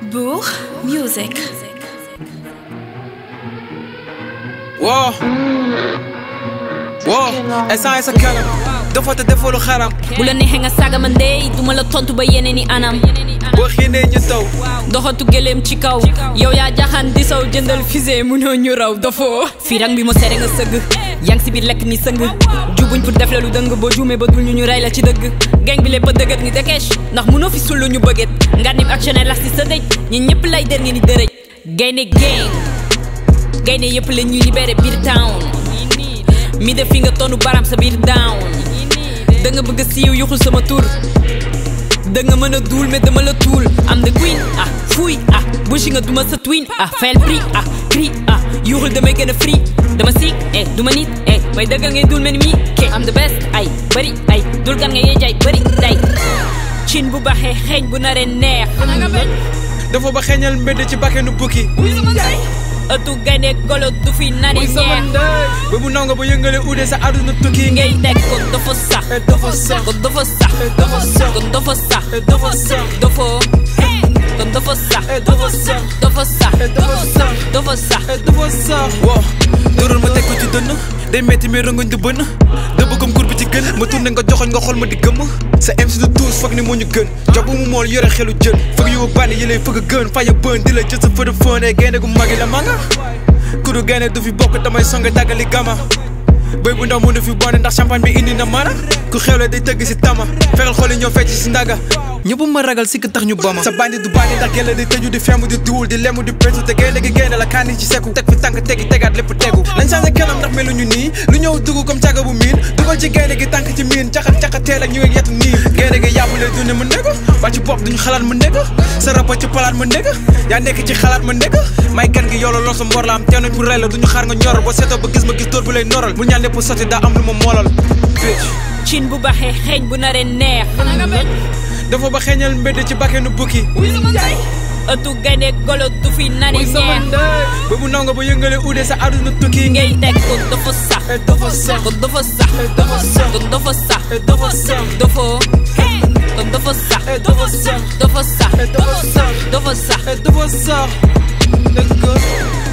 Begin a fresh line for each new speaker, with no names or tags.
Bourg Music.
woo woo instant sa kanam dafa te defoo lu xaram
bu la neexee nga saaga ma ndey duma la tontu ba yeneen i anam
boo xiinee ñu taw
doxatu gëléem ci kaw yow yaa jaxaan di saw jëndal fusée munoo ñu raw dafoo fii rang bi mo seere nga sëgg yang si biir lekk ni sëng jubuñ pour def la lu dëng boo juumee ba dul ñu ñu rey la ci dëgg gang bi lépp a dëggat ni dekesh ndax munoo fi sullu ñu bëgget nga nim actionnaire las si sa dëj ñi ñëpp lay der ngi ni dërëj gaynde gang gaynde yëpp la ñuy libéré biir town mi def fi nga tonu baram sa biir down da nga bëgg siiw yuxul sama tur da nga mën a duul mais dama la tuul am the queen ah fuuy ah bushi nga duma sa twin ah fayal prix ah cri ah yuxul damay gën a free dama siik eh duma nit eh may dëggal ngay duul mel ni mii ke am the best ay bëri ay dul gan nga yee jaay bëri day cin bu baxee xeeñ bu naree neex
dafa ba xeeñal mbedd ci bakkenu bukki
ëttu gaynde golo du fi nani
muy sama
neex
ndey ba bu naw nga ba yëngale uude sa àdduna tukki
ngay teg ko dafa sax
Eh, dafa sax
kon dafa sax
Eh, dafa sax
kon dafa sax
Eh, dafa sax
dafa kon dafa sax
Eh, dafa sax
dafa sax
Eh, dafa sax
dafa sax
Eh, dafa sax woo dóoral ma teg ko ci dënn day metti mais rongoñ du bënn dëbb comme kur bi ci gën ma tourné nga joxoñ nga xool ma di gëmm sa MC de tous foog ni moo ñu gën jox bu mu mool yore xelu jën foog yu bànni yi lay fëgg gën faya bën di la jël sa fëd fën e gaynde gu magi la manga kudu gaynde du fi bokk damay songe tàggali gama bëy bu ndaw mënu fi bonde ndax champagne bi indi na mana ku xewle day tëgg si tama fexeel xool yi ñoo fecc si ndaga ñëpp ma ragal sikk tax ñu bama sa bandi du bandi ndax gelle di tëju di femb di duul di lemu di pétu te gaynde gi gaynde la kaani ci seku teg fi tànk tegi tegaat lépp tegu nañ changé kanam ndax meluñu nii lu ñëw dugg comme caga bu miin dugal ci gaynde gi tànk ci miin caxat caxat teel ak ñu ngi yetu nii gaynde gi yàpp lay dunde ma ndëgg ba ci bopp duñu xalaat ma ndëgg sa rapa ci palaat ma ndëgg yaa nekk ci xalaat ma ndëgg may gan gi yow la lool sa mbor la am teenoñ pour rey la duñu xaar nga ñor boo seetoo ba gis ma gis dóor bu lay noral bu ñaan lépp sotti daa am lu ma moolal bitch
cin bu baxee xeeñ bu naree neex
dafa ba xeeñal mbedd ci bakkenu bukki
ëttu gaynde golo du fi nani
muy sama
neex
ndey ba bu naw nga ba yëngale uude sa àdduna tukki
ngay teg ko dafa sax
Eh, dafa sax
kon dafa sax
Eh, dafa sax
kon dafa sax
Eh, dafa sax
dafa kon dafa sax
Eh, dafa sax
dafa sax
Eh, dafa sax
dafa sax
Eh, dafa sax dëgg